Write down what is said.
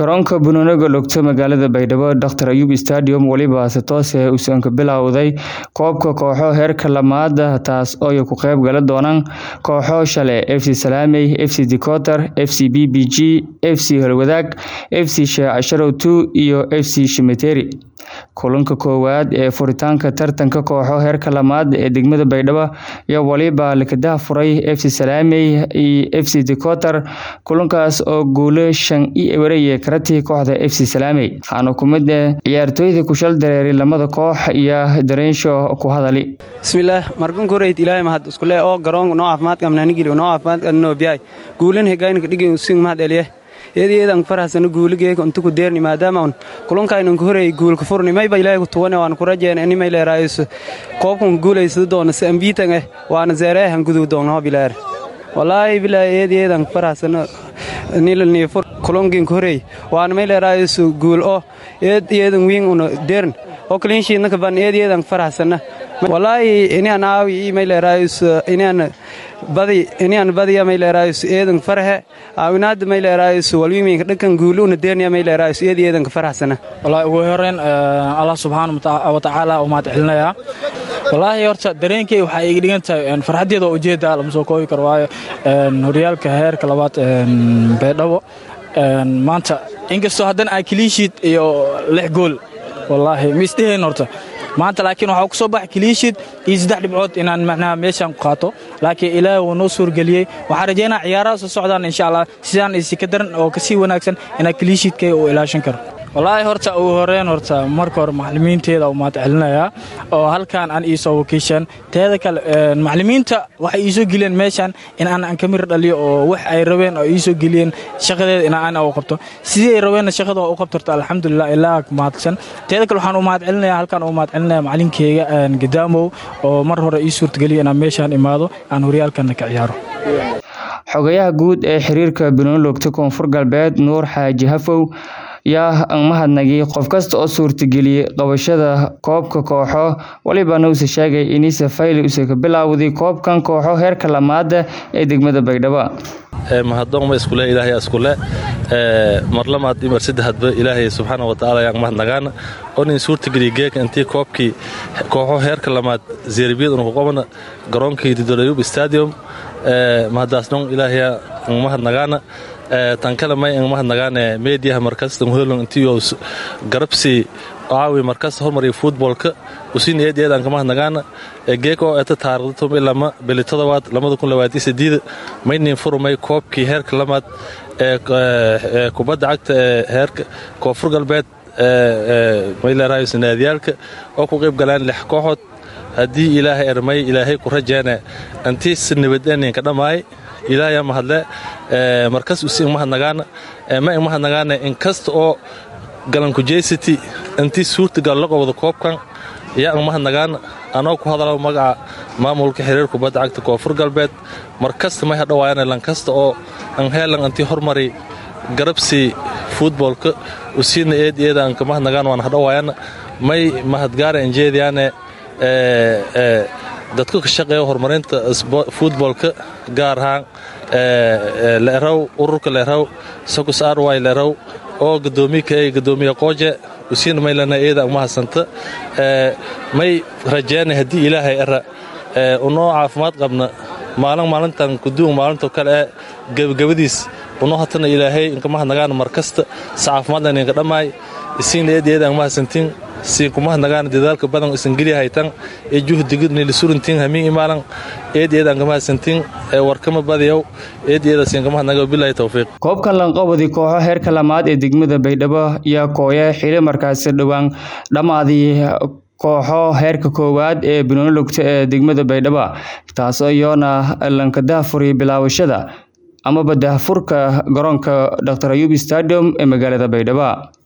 garoonka Bunooga Lugta magaalada Baydhabo Dr Ayub Stadium waliba si toos ah uusan ka bilowday koobka kooxo heerka lamaad taas oo ay ku qayb gali doonaan kooxo shale FC Salaamey FC Decoter FC BBG FC Holwadaag FC Shaacasharow 2 iyo FC Shimeteri kulanka koowaad ee furitaanka tartanka kooxo heerka lamaad ee degmada Baydhabo ayaa waliba lakadaha furay FC Salaamey iyo FC Decoter kulankaas oo guulo shan iyo wareeye karatii kooxda FC Salaamey waxaana ku mid ah ciyaartooyda ku shal dareeray lamada koox iyo dareensho ku hadali bismillaah markan koreyd ilaahay mahad isku lee oo garoonka noo caafimaad qabnaa nigili noo caafimaad qabnaa biyaay guulan hegaynka dhigay sing mahad eliye eedeedan farahsana guuligeeka inta ku deerni maadaama un kulankaynan ku horeeyay guulka furni mayba ilaahay ku tuwane waan ku rajeena ini may leeraayso koobkan guulaysada doona si ambiitan eh waana zeereehan gudub doona hob ilaar wallaahi bilaahi eedeedan farahsana nilani fur kulankin ku horeey waana may leeraayso guul oo eed eedan wiin una deern oo kaliinshiidna kaban eedeedan farahsana wallaahi inaan aawi may leeraayso inaan badi inaan badiya may leeraayso eedan farahe aawinaada may leeraayso walwiiminka dhankan guuluuna deerniya may leeraayso eedi eedanka faraxsana wallaahi ugu horreyn allah subxaana wa tacaala u mahad celinayaa wallaahi horta dareenkay waxaa iga dhigan tahay farxaddeeda oo ujeedda lama soo koobi karo waayo horyaalka heerka labaad baydhabo maanta inkastoo haddana aa kiliishiid iyo lix gool wallaahi ma isdhehayn horta maanta laakiin waxaa ku soo baxa kiliishid iyo saddex dhibcood inaan macnaha meeshaan ku qaato laakiin ilaahay wuu noo suurgeliyey waxaan rajaynaa ciyaaraha soo socdaan insha allah sidaan isi ka daran oo kasii wanaagsan inaan kiliishidkay uu ilaashan karo wallaahi horta ugu horreyn horta marka hore macallimiinteeda u mahad celinayaa oo halkaan aan iisoo wakiishaan teeda kale macallimiinta waxay iisoo geliyeen meeshaan in aan aan ka mir dhaliyo oo wax ay rabeen oo iisoo geliyeen shaqadeeda in aan u qabto sidii ay rabeenna shaqada u qabtorto alxamdulilah ilaa mahadsan teeda kale waxaan u mahad celinayaa halkaan u mahad celinaya macallinkeyga gadaamow oo mar hore ii suurtageliya inaan meeshaan imaado aan horyaalkana ka ciyaaro xogayaha guud ee xiriirka banooni lugta koonfur galbeed nuur xaaji hafow yaa mahadnagay qof kasta oo suurtageliyey qabashada koobka kooxo walibana uuse sheegay inise fayli use ka bilaawday koobkan kooxo heerka lamaada ee degmada baydhabo mahaddoonma iskule ilaahay iskule marlamaad imar saddexadba ilaahay subxaana wa tacaala yaan mahadnagaana onin suurtageliya geeka intii koobkii kooxo heerka lamaad zeerbiyad unu ku qabana garoonkii didorayub stadium mahadaasdhon ilaahaya mahadnagaana tan kale may ang mahadnagaane meediyaha markasta muhelon intiyo garabsi aawi markasta hormariya futbolka usin eed eedanka mahadnagaana geek oo eta taarikhdatum ilama beli todobaad lamada kun labaatan sideeda maynin furumay koobkii heerka lamaad ee kubadda cagta ee heerka koonfur galbeed may leerahayo sanaadiyaalka oo ku qayb galaan lix kooxood haddii ilaahay ermay ilaahay ku rajeene intiis nabadeeninka dhammaay ilaahaya mahadle markas usi ingmahadnagaana ma ingmahadnagaana inkasta oo galankujeysity intii suurtagal la qobdo koobkan yaa ingmahadnagaana anoo ku hadalo magaca maamulka xiriir kubadda cagta koonfur galbeed markasta may hadhawaayana lankasta oo anheelan intii hormari garabsi futbolka usiina eed eeda anka mahadnagaan waan hadhawaayana may mahadgaara injeediyaane dadka ka shaqeeya horumarinta futbolka gaar ahaan leeraw ururka leeraw sakus arway leeraw oo gadoomiya gadoomiye qooje usiina maylana eeda umahasanta may rajeena haddii ilaahay era unoo caafimaad qabna maalin maalintan kuduun maalinto kale ee gebagabadiis unoo hatana ilaahay inkamahadnagaana markasta si caafimaadlan inka dhammaay isiina eed eeda umahasantiin siinkumahadnagaana dadaalka badan isangeliya haytan ee juhdigidnilisuruntiin hamiin imaalan eed eedaan kamahadsantiin ee warkama badiyow eed eeda siinkamahadnaga bilahi towfiiq koobkan lanqabadi kooxo heerka lamaad ee degmada baydhabo yaa kooya xili markaasi dhowaan dhammaadii kooxo heerka koowaad ee banooni lugta ee degmada baydhabo taasoo iyoona lankadaha furay bilaawashada amaba dahfurka garoonka dr ayub stadium ee magaalada baydhabo